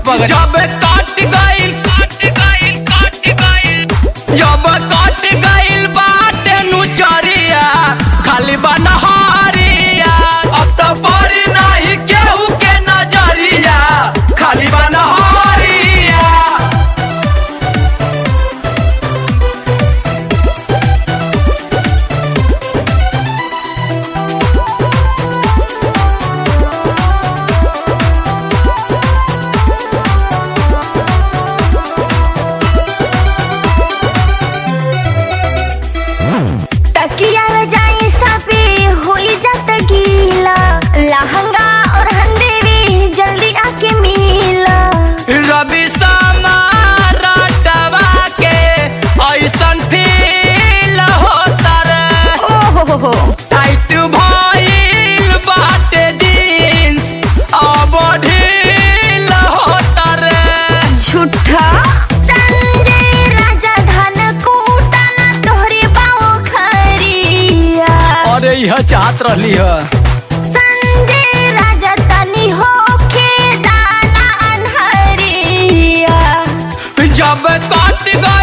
पगड़ी जब कट गइल कट गइल कट गइल जब कट गइल बाटे नुचरिया खाली बनहरिया अब तो बड़ी नहीं केहू के नजरिया खाली बनहरिया तकिया रजाई सापे होई जात गीला लहंगा और हंदेवी जल्दी आके मिला रवि समारटवा के ऐसन फील होता रे ओ हो हो हो टाइट भइल बाटे जींस अब ढील होता रे झूठा संजय राजा धन कूटना तोहरे बाओ खरिया अरे यह चाहत रहली है संजय राजा तनी होके दाना अनहरिया जब कट गइल